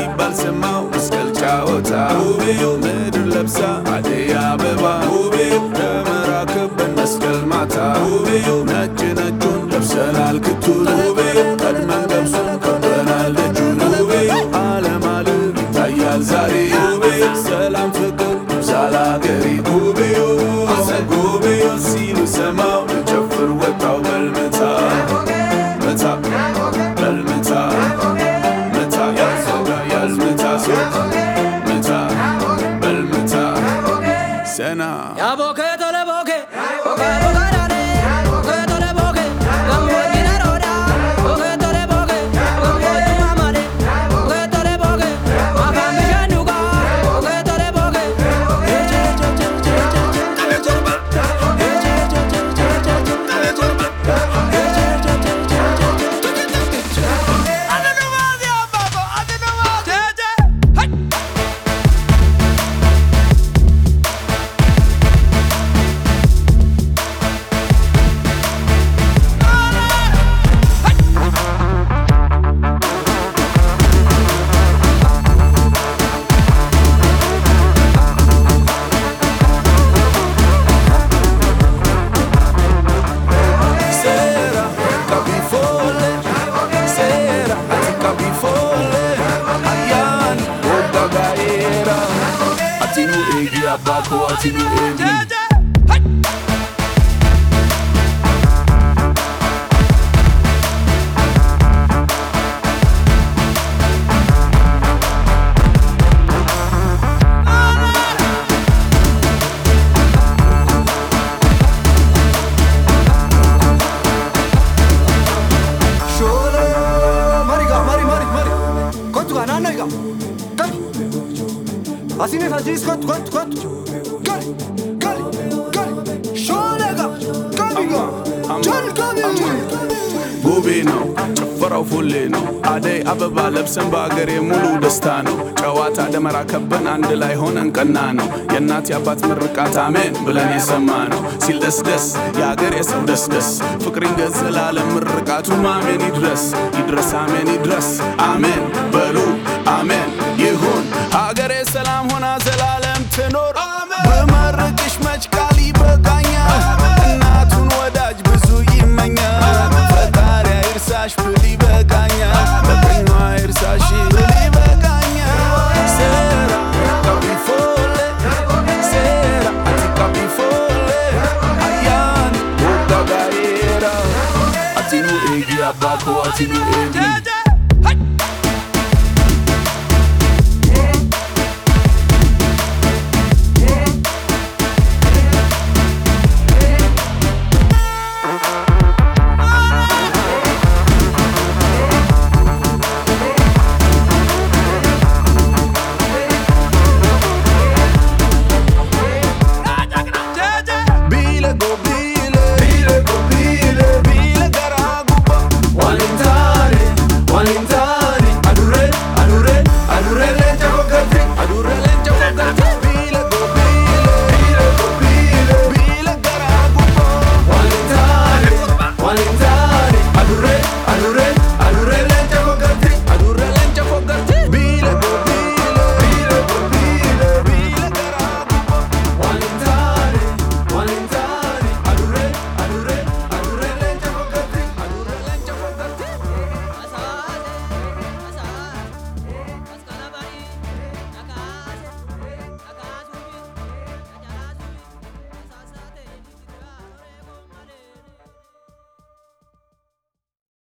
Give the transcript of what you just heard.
ሲባል ሰማው መስቀል ጫወታ ውቤው ምድር ለብሳ አደይ አበባ ውቤው ደመራ ከበን መስቀል ማታ ውቤው ነጭ ነጩን ለብሰናል ክቱን ውቤው ቀድመን ገብሱን ከበናል ደጁን ውቤው ዓለም ዓለም ይታያል ዛሬ ውቤው ሰላም ፍቅር ይብዛል አገሬ ውቤው ጉቤው ሲሉ ሰማው ልጨፍር ወጣው በልመታ መታ በልመታ መታ ያዞጋ ያዝመታ መታ በልመታ ሰና Ya boke tole boke, boke boke dale, boke tole boke, gambo jina roda, boke tole boke, gambo jina male, boke tole boke, makam bishanuka, boke tole boke, eche eche eche eche eche eche eche, eche eche eche eche eche eche, eche eche eche eche eche eche. Ate no más ya babo, ate no más. Eche, hey. Sera, capifole, sera, capifole, ayan, oga gaera, atinu egi abako, atinu egi. Shola, mariga, mari, mari, mari. Quanto ganha, nega? Gali. Assim nem faz isso, quanto, quanto, quanto? Gali, gali, gali. Shola, gamiga. Jal, gamiga. ጉቤ ነው ጭፈራው ፉሌ ነው አደይ አበባ ለብሰን በአገሬ ሙሉ ደስታ ነው ጨዋታ ደመራ ከበን አንድ ላይ ሆነን ቀና ነው የእናት የአባት ምርቃት አሜን ብለን የሰማ ነው ሲል ደስ ደስ የአገሬ ሰው ደስ ደስ ፍቅር ይንገዝ ዘላለም ምርቃቱም አሜን ይድረስ ይድረስ አሜን ይድረስ አሜን በሉ አሜን ይሁን ሀገሬ ሰላም ሆና ዘላለም ትኖር በመርቅሽ መች ቃል ይበቃኛል እናቱን ወዳጅ ብዙ ይመኛል ፈጣሪ አይርሳሽ ብል ይበቃኛል በቀኟ አይርሳሽ ብል ይበቃኛል ሴራ ካቢፎሌ ሴራ አቲ ካቢፎሌ አያን ወጋጋኤራ አቲኑ ኤጊ አባኮ አቲኑ ኤጊ